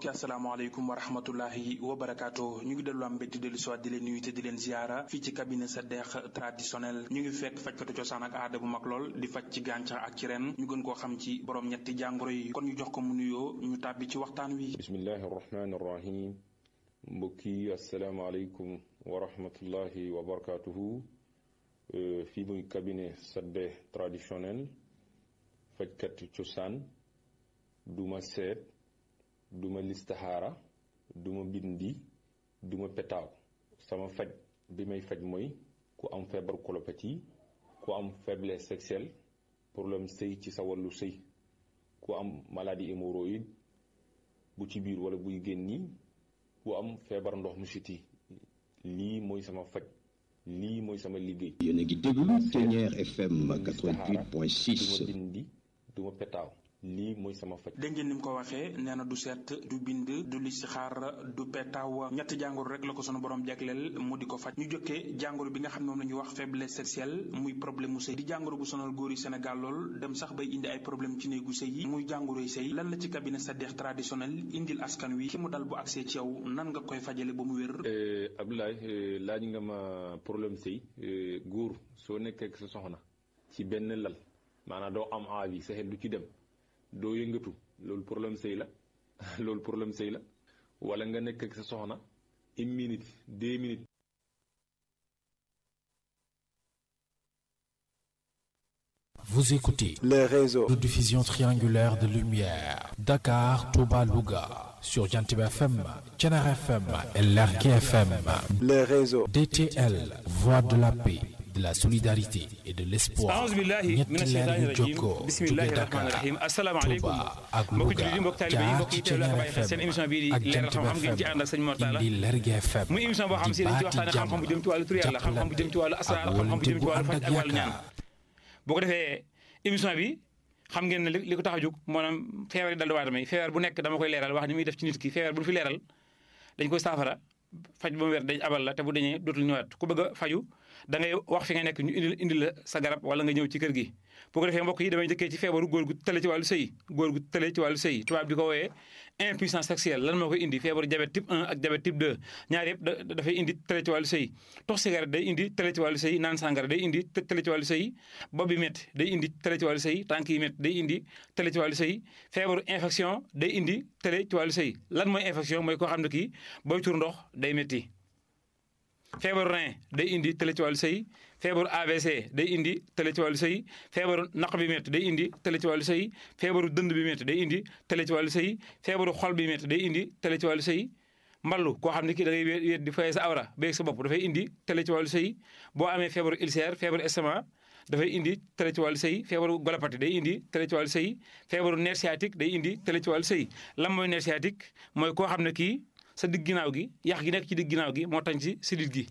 mbokki asalaamaaleykum wa rahmatullahi wa barakaatu ñu ngi dellu am mbégte dellu siwaat di leen nuyu te di leen ziara fii ci cabinet sa deex traditionnel ñu ngi fekk fajkatu cosaan ak aada bu mag lool di faj ci gàncax ak ci ren ñu gën koo xam ci borom ñetti jàngoro yi kon ñu jox ko mu nuyoo ñu tàbbi ci waxtaan wi bismillahi arrahmani arrahim mbokki asalaamaaleykum wa rahmatullahi wa barakaatuhu fii muy cabinet sa deex traditionnel fajkatu cosaan duma seet duma listaxaara duma bindi duma petaaw sama faj bi may faj mooy ku am feebar colopathie ku am faiblesse sexuelle problème sëy ci sa wàllu sëy ku am maladie hémorroïde bu ci biir wala buy génni ku am feebar ndox mu siti lii mooy sama faj lii mooy sama liggéey yéen a ngi déglu Ténière FM 88.6 duma bindi duma petaaw lii mooy sama faj dégg ngeen ni mu ko waxee nee na du seet du bind du listixaar du petaaw ñetti jàngoro rek la ko sunu borom jagleel mu di ko faj ñu jokkee jàngoro bi nga xam ne moom la ñuy wax faiblesse sexuelle muy problème mu sëy di jàngoro bu sonal góor yi Sénégal lool dem sax bay indi ay problème ci néegu sëy yi muy jàngoroy sëy lan la ci cabinet sa deex traditionnel indil askan wi ki mu dal bu agsee ci yow nan nga koy fajale ba mu wér Abdoulaye laaj nga ma problème sëy góor soo nekkee ak sa soxna ci benn lal maanaam doo am envie sa xel du ci dem doo yëngatu loolu problème sëy la loolu problème sëy la wala nga nekk ak sa soxna une minute deux minutes Vous écoutez les réseaux de diffusion triangulaire de lumière Dakar, Touba, Louga sur Jantib FM, Thiénare FM et Lergui FM. les réseaux DTL, voix de la paix, de la solidarité et de l'espoir. aouzu billahi ñetti mina leer shaytaani yu rajim jokkoo bismillahi jóge rahmaani Dakar, rahim asalaamaaleykum Touba ak mbokki Louga jullit yi mbokki taalibe yi jaar mbokki ci teewlu ak Thiénare bàyyi xel seen FM émission bii di ak leeral Jantib xam-xam ngeen ci ànd ak sëñ Mortala indi Lergui FM muy émission boo xam si dañ ci waxtaane xam-xam bu jëm ci wàllu tur yàlla xam-xam bu jëm ci wàllu asraar xam-xam bu jëm ci wàllu faj ak wàllu ñaan boo ko defee émission bi xam ngeen ne li li ko tax a jóg maanaam feebar yi dal di waadama yi feebar bu nekk dama koy leeral wax ni muy def ci nit ki feebar bu ñu fi leeral dañ koy saafara faj ba mu wér dañ abal la te bu dañee dootul ñëwaat ku bëgg a faju da ngay wax fi nga nekk ñu indil indil la sa garab wala nga ñëw ci kër gi boo ko defee mbokk yi damay jëkkee ci feebaru góor gu tële ci wàllu sëy góor gu tële ci wàllu sëy tubaab di ko wooyee impuissance sexuelle lan moo koy indi feebaru diabète type 1 ak diabète type 2 ñaar yëpp da dafay indi tële ci wàllu sëy tox cigarette day indi tële ci wàllu sëy naan sàngara day indi tële ci wàllu sëy bopp bi métti day indi tële ci wàllu sëy tànk yi métti day indi tële ci wàllu sëy feebaru infection day indi tële ci wàllu sëy lan mooy infection mooy koo xam ne kii booy tur ndox day métti feebaru rein day indi tële ci wàllu sëy feebaru AVC day indi tële ci wàllu sëy feebaru naq bi métti day indi tële ci wàllu sëy feebaru dënd bi métti day indi tële ci wàllu sëy feebaru xol bi métti day indi tële ci wàllu sëy mballu koo xam ne kii da ngay wéet di fay sa awra beeg sa bopp dafay indi tële ci wàllu sëy boo amee feebaru ulcère feebaru estomac dafay indi tële ci wàllu sëy feebaru golopati day indi tële ci wàllu sëy feebaru nerf sciatique day indi tële ci wàllu sëy lan mooy nerf sciatique mooy koo xam ne kii sa digg ginnaaw gi yax gi nekk ci digg ginnaaw gi moo tañ ci sidit gi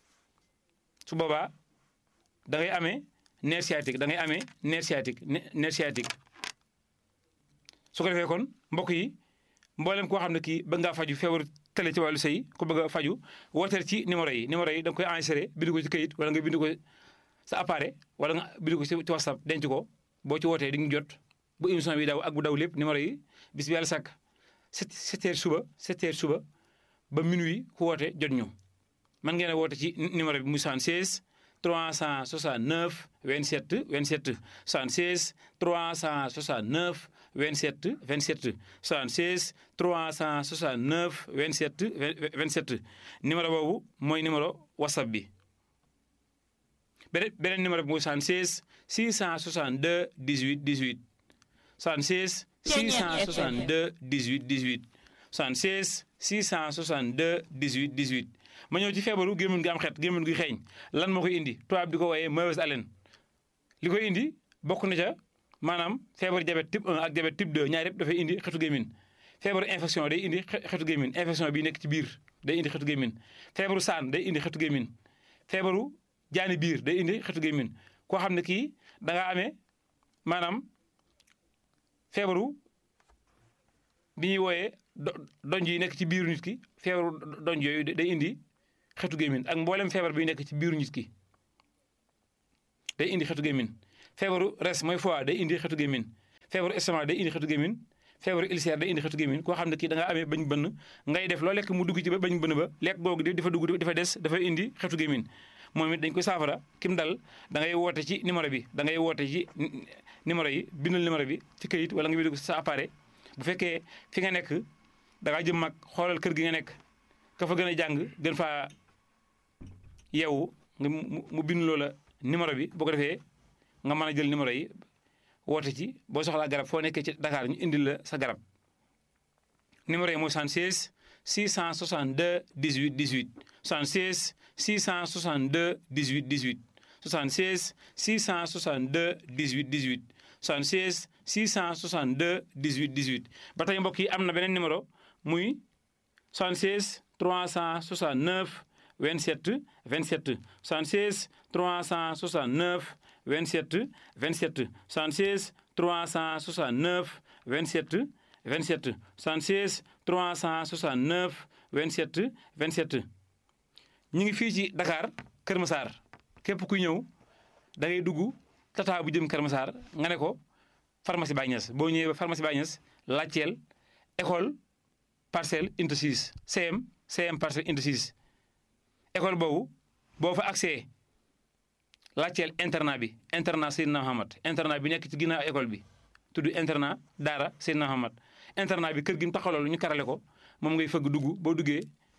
su boobaa da ngay amee nerf sciatique da ngay amee nerf sciatique nerf sciatique su ko defee kon mbokk yi mboolem koo xam ne kii bëgg ngaa faju feebaru tële ci wàllu sëy ku bëgg a faju wooteel ci numéro yi numéro yi da nga koy enregistré bind ko ci këyit wala nga bind ko sa appareil wala nga bind ko ci whatsapp denc ko boo ci wootee di nga jot bu émission bi daw ak bu daw lépp numéro yi bis bi yàlla sàkk sept sept heures suba sept heures suba ba minuit ku woote jot ñu man ngeen a woote ci numéro bi muy 76 369 27 27 76 369 27 27 76 369 27 27 numéro boobu mooy numéro whatsapp bi beneen beneen numéro bi muy 76 662 18 18 76 662 18 18 76 662 18 18 ma ñëw ci feebaru gémmiñ gi am xet gémmiñ gi xeeñ lan moo koy indi tubaab di ko wooyee mauvaise haleine li koy indi bokk na ca maanaam feebaru diabète type 1 ak diabète type 2 ñaar yëpp dafay indi xetu gémmiñ feebaru infection day indi xetu gémmiñ infection bi nekk ci biir day indi xetu gémmiñ feebaru saan day indi xetu gémmiñ feebaru jaani biir day indi xetu gémmiñ koo xam ne kii da nga amee maanaam feebaru bi ñuy wooyee donj yi nekk ci biiru nit ki feebaru donj yooyu day indi xetu gémmiñ ak mboolem feebar bi nekk ci biiru nit ki day indi xetu gémmiñ feebaru res mooy foie day indi xetu gémmiñ feebaru estomac day indi xetu gémmiñ feebaru ulcère day indi xetu gémmiñ koo xam ne kii da nga amee bañ bënn ngay def loo lekk mu dugg ci ba bañ bënn ba lekk googu dafa dugg dafa des dafa indi xetu gémmiñ moom it dañ koy saafara kim dal da ngay woote ci numéro bi da ngay woote ci numéro yi bindal numéro bi ci këyit wala nga bind sa appareil bu fekkee fi nga nekk da ngaa jëm mag xoolal kër gi nga nekk ka fa gën a jàng gën faa yeewu nga mu bind loola numéro bi boo ko defee nga mën a jël numéro yi woote ci boo soxlaa garab foo nekkee ci Dakar ñu indil la sa garab numéro yi mooy 76 662 18 18 76 662 18 18 76 662 18 18 76 662 18 18 ba tey mbokk yi am na beneen numéro muy 76 369 27 27 76 369 27 27 76 369 27 27 76 369 27 27 ñu ngi fii ci Dakar Kër Massar képp kuy ñëw da ngay dugg tata bu jëm Kër Massar nga ne ko pharmacie Baye Niass boo ñëwee ba pharmacie Baye Niass laajteel école parcelle unité 6 CM CM parcelle unité 6 école boobu boo fa accès laajteel internat bi internat Seydina Mohamed internat bi nekk ci ginnaaw école bi tudd internat Daara Seydina Mohamed internat bi kër gi mu taxawal ñu karale ko moom ngay fëgg dugg boo duggee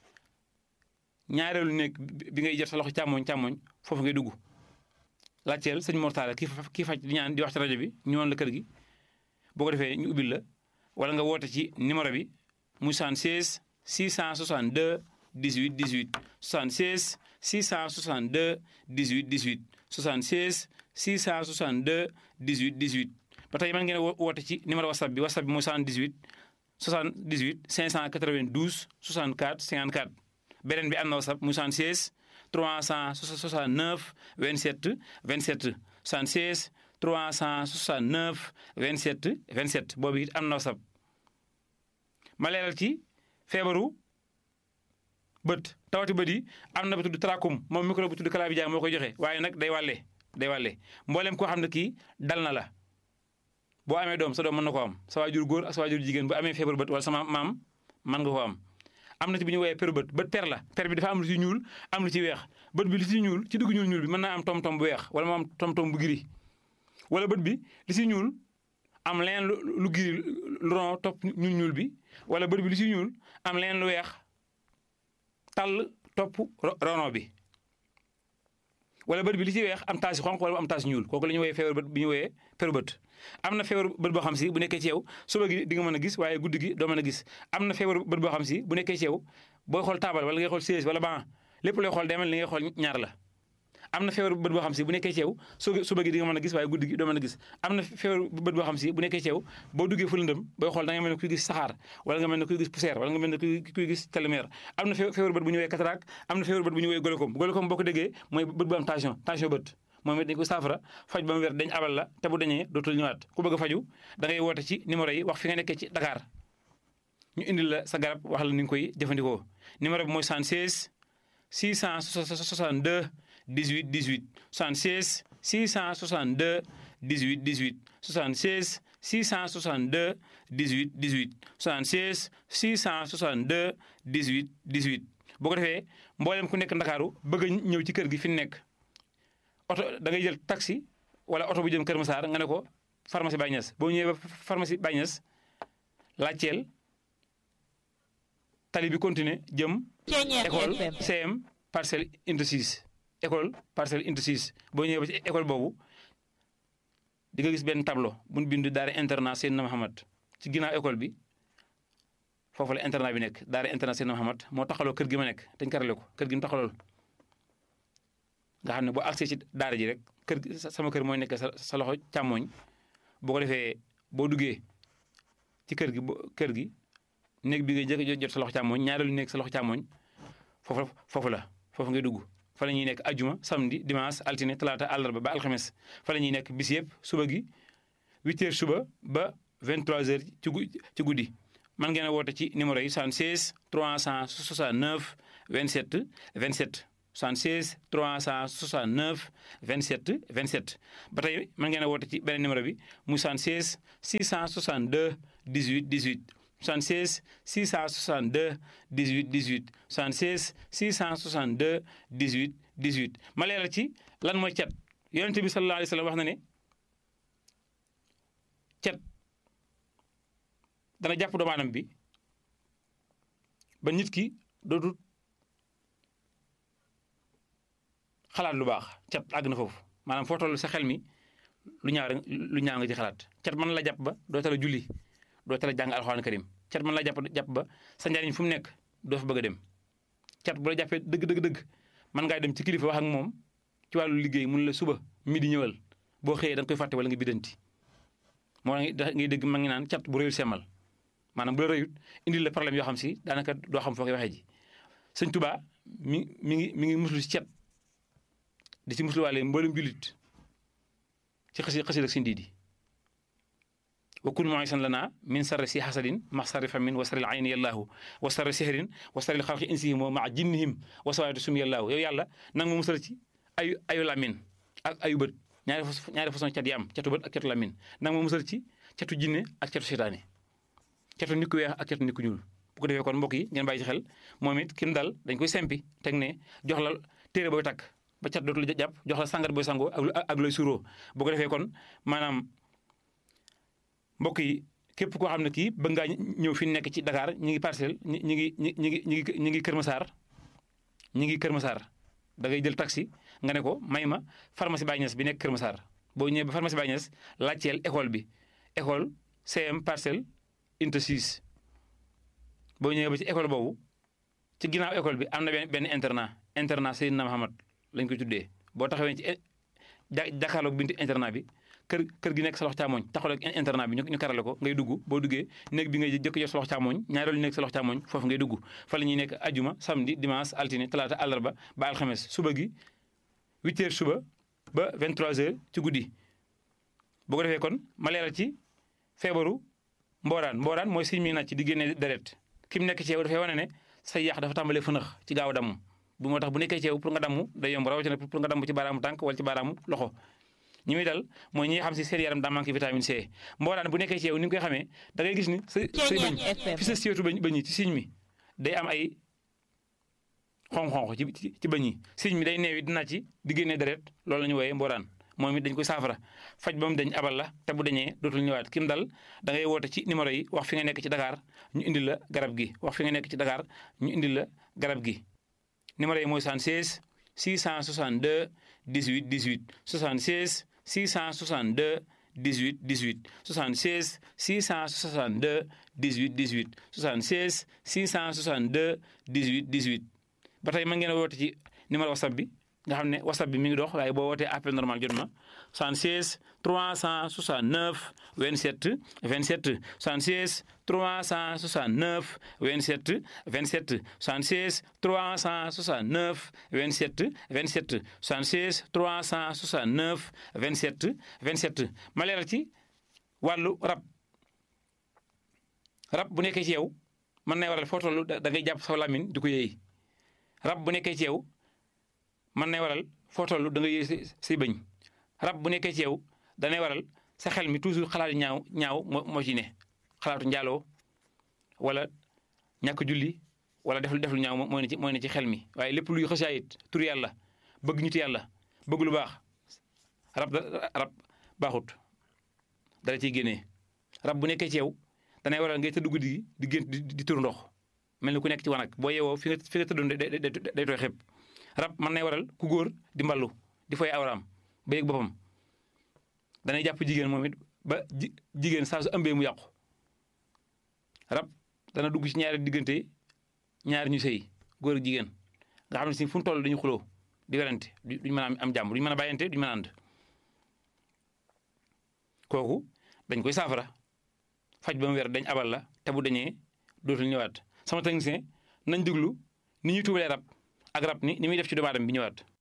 ñaareelu nekk bi ngay jot sa loxo càmmoñ càmmoñ foofu ngay dugg laajteel sëñ Mortala kii kii faj di ñaan di wax ci rajo bi ñu woon la kër gi boo ko defee ñu ubbil la wala nga woote ci numéro bi muy 76 662 18 18 76 662 18 18 76 662 18 18 ba tey mën ngeen woote ci numéro whatsapp bi whatsapp bi mooy 78 78 592 64 54 beneen bi am na whatsapp muy 76 369 27 27 76 369 27 27 boobu it am na whatsapp ma leeral ci feebaru bët tawati bët yi am na ba tudd trachome moom micro bu tudd chlamydia moo koy joxe waaye nag day wàlle day wàlle mboolem koo xam ne kii dal na la boo amee doom sa doom mën na ko am sa waajur góor ak sa waajur jigéen bu amee feebaru bët wala sama maam mën nga ko am am na ci bu ñu woowee peru bët bët per la per bi dafa am lu ci ñuul am lu ci weex bët bi li ci ñuul ci dugg ñuul ñuul bi mën naa am tom-tom bu weex wala mu am tom-tom bu giri wala bët bi li ci ñuul am leen lu giri lu ron topp ñuul ñuul bi wala bët bi li ci ñuul am leen lu weex tàll topp rono bi wala bët bi li ci weex am taasi xonq wala am taasi ñuul kooku la ñu woowee feebar bët bi ñu woowee peru bët am na feebar bët boo xam si bu nekkee ci yow suba gi di nga mën a gis waaye guddi gi doo mën a gis am na feebar bët boo xam si bu nekkee ci yow booy xool taabal wala ngay xool siège wala ban lépp looy xool demal li ngay xool ñaar la am na feebar bët boo xam si bu nekkee ci yow suba gi di nga mën a gis waaye guddi gi doo mën a gis am na feebar bët boo xam si bu nekkee ci yow boo duggee fu lëndëm booy xool da nga mel ne kuy gis saxaar wala nga mel ne kuy gis poussière wala nga mel ne kuy gis télémère am na feebar bët bu ñu woowee cataracte am na feebar bët bu ñu woowee glaucome glaucome boo ko déggee mooy bët bu am tension tension bët moom it dañ ko saafara faj ba mu wér dañ abal la te bu dañee dootul ñëwaat ku bëgg a faju da ngay woote ci numéro yi wax fi nga nekkee ci Dakar ñu indil la sa garab wax la ni nga koy jëfandikoo numéro bi mooy 76 662 18 18 76 662 18 18 76 662 18 18 76 662 18 18 boo ko defee mboolem ku nekk Ndakaaru bëgg a ñëw ci kër gi fi nekk oto da ngay jël taxi wala oto bu jëm Kër Massar nga ne ko pharmacie Baye Niass boo ñëwee ba pharmacie Baye Niass laajteel tali bi continuer jëm école CM parcelle unité 6 école parcelle unité 6 boo ñëwee ba ci école boobu di nga gis benn tableau bu ñu bind daara internat Seydina Mohamed ci ginnaaw école bi foofu la internat bi nekk daara internat Seydina Mohamed moo taxaloo kër gi ma nekk dañ karale ko kër gi mu taxalool nga xam ne boo accès ci daara ji rek kër sama kër mooy nekk sa sa loxo càmmooñ boo ko defee boo duggee ci kër gi kër gi néeg bi ngay jëkk jot sa loxo càmmooñ ñaareelu néeg sa loxo càmmooñ foofu foofu la foofu ngay dugg fa la ñuy nekk ajuma samedi dimanche altine talaata àllarba ba alxames fa la ñuy nekk bis yëpp suba gi 8 heures suba ba 23 heures ci ci guddi man ngeen a woote ci numéro yi 76 369 27 27 76 369 27 27 ba tey mën ngeen a woote ci beneen numéro bi muy 76 662 18 18 76 662 18 18 76 662 18 18 ma leeral ci lan mooy cat yonente bi sallallahu alayhi wa sallam wax na ne cat dana jàpp doomu aadama bi ba nit ki dootul xalaat lu baax cat àgg na foofu maanaam foo toll sa xel mi lu ñaaw rek lu ñaaw nga ci xalaat cat mën la jàpp ba doo tala julli doo tala jàng alxuraan karim cat mën la jàpp jàpp ba sa njariñ fu mu nekk doo fa bëgg a dem cat bu la jàppee dëgg dëgg dëgg mën ngaa dem ci kilifa wax ak moom ci wàllu liggéey mun la suba mi di ñëwal boo xëyee da nga koy fàtte wala nga bidanti moo ngay dégg ma ngi naan cat bu rëyul semal maanaam bu la rëyut indil la problème yoo xam si daanaka doo xam foo koy waxee ji sëñ Tuubaa mi mi ngi mi ngi muslu ci cat di ci musluwaale mboolem jullit ci xasi xasi ak sin diidi wa kun mu'isan lana min sarri si hasadin ma sarri famin wa sarri ayni yallaahu wa sarri sihrin wa sarri xalqi insihim wa maa jinnihim wa sawaati sum yallaahu yow yàlla nang ma musal ci ayu ayu lamin ak ayu bët ñaari ñaari façon cat yi am catu bët ak catu lamin nang ma musal ci catu jinne ak catu seytaane catu nit ku weex ak catu nit ku ñuul bu ko defee kon mbokk yi ngeen bàyyi ci xel moom it kim dal dañ koy sempi teg ne jox la téere booy takk ba cat dootul jàpp jox la sangat booy sangoo ak ak looy suuroo bu ko defee kon maanaam mbokk yi képp koo xam ne kii bëgg ngaa ñëw fi nekk ci Dakar ñi ngi parcelle ñi ñi ngi ñi ñi ngi ñi ngi Kër Massar ñi ngi Kër Massar da ngay jël taxi nga ne ko may ma pharmacie Baye Niass bi nekk Kër Massar boo ñëwee ba pharmacie Baye Niass laajteel école bi école CM parcelle unité 6 boo ñëwee ba ci école boobu ci ginnaaw école bi am na benn benn internat internat Seydina Mahamad lañ koy tuddee boo taxawee ci ja jàkkaarloog binti internat bi kër kër gi nekk sa loxo càmmoñ taxawal ak internat bi ñu karale ko ngay dugg boo duggee néeg bi ngay jëkk jot sa loxo càmmoñ ñaareelu nekk sa loxo càmmoñ foofu ngay dugg fa la ñuy nekk ajuma samedi dimanche altine talaata àllarba ba alxames suba gi 8 heures suba ba 23 heures ci guddi bu ko defee kon ma leeral ci feebaru mbooraan mbooraan mooy siñ mi nàcc di génne deret ki mu nekk ci yow dafay wane ne sa yàq dafa tàmbalee fënax ci gaaw a damm bu moo tax bu nekkee ci yow pour nga damm day yomb rawatina pour nga damm ci baaraamu tànk wala ci baaraamu loxo ñi muy dal mooy ñi xam si seen yaram daa manqué vitamine C mbooraan bu nekkee ci yow ni nga koy xamee da ngay gis ni sa say bëñ fi sa siwetu bañ bañ yi ci siñ mi day am ay xonq-xonq ci ci bañ yi siñ mi day neewi dina ci di génnee deret loolu la ñu wooyee mbooraan moom it dañ koy saafara faj ba mu dañ abal la te bu dañee dootul ñëwaat kim dal da ngay woote ci numéro yi wax fi nga nekk ci Dakar ñu indil la garab gi wax fi nga nekk ci Dakar ñu indil la garab gi numéro yi mooy 76 662 18 18 76 662 18 18 76 662 18 18 76 662 18 18 ba tey mën ngeen a woote ci numéro whatsapp bi nga xam ne whatsapp bi mi ngi dox waaye boo wootee appel normal jot ma 76 369 27 27 76 369 27 27 76 369 27 27 76 369 27 27 ma leeral ci wàllu rab rab bu nekkee ci yow mën nay waral foo toll da ngay jàpp sa làmmiñ di ko yéey rab bu nekkee ci yow mën nay waral foo toll da nga yéey say bëñ rab bu nekkee ci yow danay waral sa xel mi toujours xalaat ñaaw ñaaw moo moo ci ne xalaatu njaaloo wala ñàkk julli wala def def lu ñaaw mooy ne ci mooy ne ci xel mi waaye lépp luy xësaayit tur yàlla bëgg nit yàlla bëgg lu baax rab rab baaxut dara ciy génnee rab bu nekkee ci yow danay waral ngay tëdd guddi gi di gént di tur ndox mel ni ku nekk ci wanag boo yeewoo fi nga fi nga tëddoon day tooy xepp rab mën nay waral ku góor di mballu di fay awraam ba yëg boppam danay jàpp jigéen moom it ba ji jigéen saa su ëmbee mu yàqu rab dana dugg ci ñaari diggante ñaari ñu sëy góor ak jigéen nga xam ne si fu mu toll dañu xuloo di werante duñ mën a am jàmm duñ mën a bàyyante duñ mën a ànd kooku dañ koy saafara faj ba mu weer dañ abal la te bu dañee dootul ñëwaat sama technicien nañ déglu ni ñuy tuubalee rab ak rab ni ni muy def ci doomu aadama bi ñëwaat